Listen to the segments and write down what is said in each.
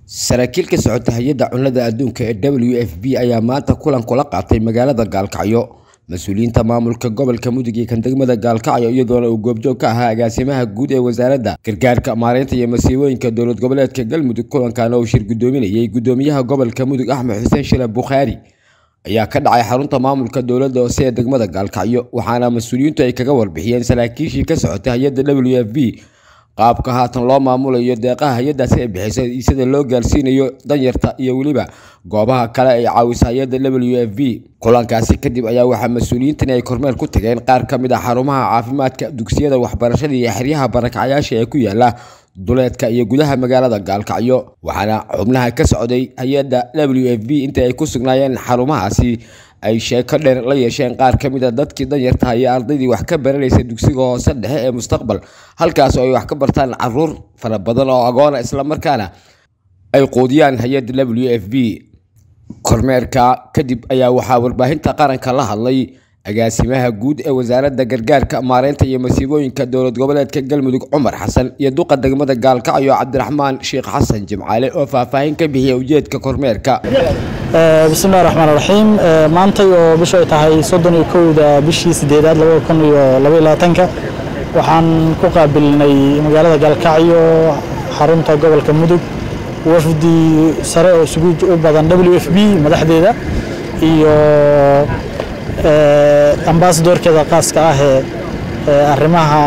saraakiil ka socota hay-adda cunnada adduunka ee w f b ayaa maanta kulan kula qaatay magaalada gaalkacyo mas-uuliyiinta maamulka gobolka mudug iyo kan degmada gaalkacyo iyadoona uu goobjoog ka ahaa agaasimaha guud ee wasaaradda gargaarka maareynta iyo masiibooyinka dowlad goboleedka galmudug kulankan oo shir guddoominayay guddoomiyaha gobolka mudug axmed xuseen shile bukhaari ayaa ka dhacay xarunta maamulka dowladda hoose ee degmada gaalkacyo waxaana mas-uuliyiintu ay kaga warbixiyeen saraakiishii ka socotay hay-adda w f b qaabka haatan loo maamulayo deeqaha hay-addaasi ay bixiso iyo sida loo gaarsiinayo danyarta iyo weliba goobaha kale ay caawisa hay-adda w f b kulankaasi kadib ayaa waxaa mas-uuliyiintani ay kormeer ku tageen qaar ka mid ah xarumaha caafimaadka dugsiyada waxbarashada iyo xeryaha barakacyaasha ee ku yaala duleedka iyo gudaha magaalada gaalkacyo waxaana xubnaha ka socday hay-adda w f b intii ay ku sugnaayeen xarumahaasi ay sheeko dheer la yeesheen qaar ka mid a dadkii danyartaha iyo ardaydii wax ka baranaysa dugsiga hoose dhexe ee mustaqbal halkaas oo ay wax ka bartaan caruur fara badan oo agoona islamarkaana ay quudiyaan hay-adda w f b kormeerka kadib ayaa waxaa warbaahinta qaranka la hadlay agaasimaha guud ee wasaaradda gargaarka maareynta iyo masiibooyinka dowlad goboleedka galmudug cumar xasan iyo duqa degmada gaalkacyo cabdiraxmaan sheekh xasan jimcaale oo faahfaahin ka bixiya ujeedka kormeerka bismillahi raxmaan raxiim maantay oo bishu ay tahay soddon iyo kowda bishii sideedaad labada kun iyo labaiyo labaatanka waxaan ku qaabilnay magaalada gaalkacyo xarunta gobolka mudug wafdi sare oo isugu u badan w f b madaxdeeda iyo ambasadorkeeda qaaska ah ee arrimaha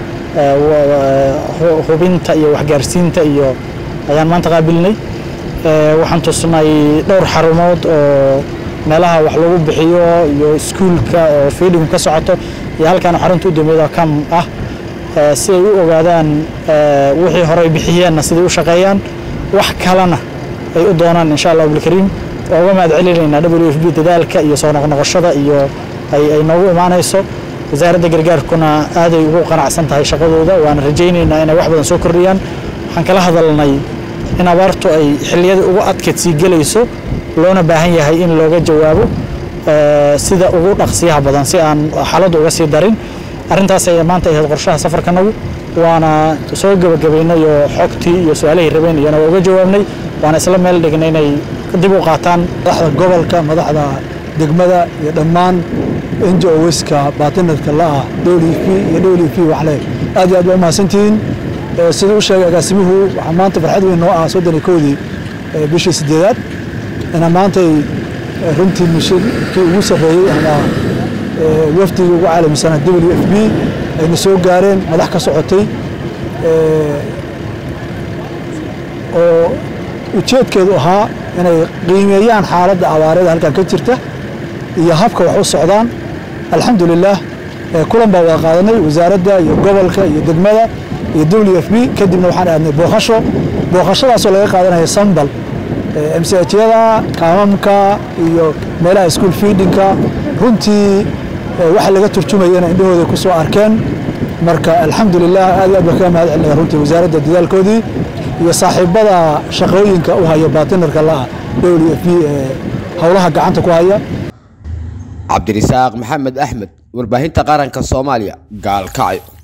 hubinta iyo waxgaarsiinta iyo ayaan maanta qaabilnay waxaan tusnay dhowr xarumood oo meelaha wax lagu bixiyo iyo iskuulka oo fiidhigu ka socoto iyo halkaan xarunta u dambeeda kam ah si ay u ogaadaan wixii horey bixiyeenna siday u shaqeeyaan wax kalena ay u doonaan insha allah abulkariim waa uga mahad celinaynaa w f b dadaalka iyo soo noqnoqoshada iyo ay noogu imaanayso wasaaradda gargaarkuna aaday ugu qanacsan tahay shaqadooda waana rajaynaynaa inay wax badan soo kordhiyaan waxaan kala hadalnay in abaartu ay xilliyada ugu adkeed sii gelayso loona baahan yahay in looga jawaabo sida ugu dhaqsiyaha badan si aan xaaladdu uga sii darin arrintaas ay maanta ahayd qorshaha safarkanagu waana soo gebagabaynay oo xogtii iyo su-aalihii rabeen iyana waa uga jawaabnay waana isla meel dhignay inay dib u qaataan madaxda gobolka madaxda degmada iyo dhammaan njoska baatinadka la'ah dowlp iyo dowlp waxle aad iyo aad baa umahadsantihiin sida u sheegay agaasimuhu waxaa maanta farxad weyn noo ah soddon iyo kowdii bishii sideedaad ina maantay runtii mishirkii ugu sarreeyey ama wafdigii ugu caalamisanaa w f b ayna soo gaareen madax ka socotay oo ujeedkeedu ahaa inay qiimeeyaan xaaladda abaareeda halkan ka jirta iyo habka wax u socdaan alxamdulilaah kulan baa wada qaadanay wasaaradda iyo gobolka iyo degmada iyo w f b kadibna waxaan aadnay booqasho booqashadaasoo laga qaadanaya sambal mshyada kaamamka iyo meelaha school feedinka runtii waxa laga turjumayana indhahooda ku soo arkeen marka alxamdulilah aad aad baa kaga mahad celinaya runtii wasaaradda dadaalkoodii iyo saaxiibada shaqooyinka u haya baatinarka la'ah w f b ee howlaha gacanta ku haya cabdirisaaq maxamed axmed warbaahinta qaranka soomaaliya gaalkacyo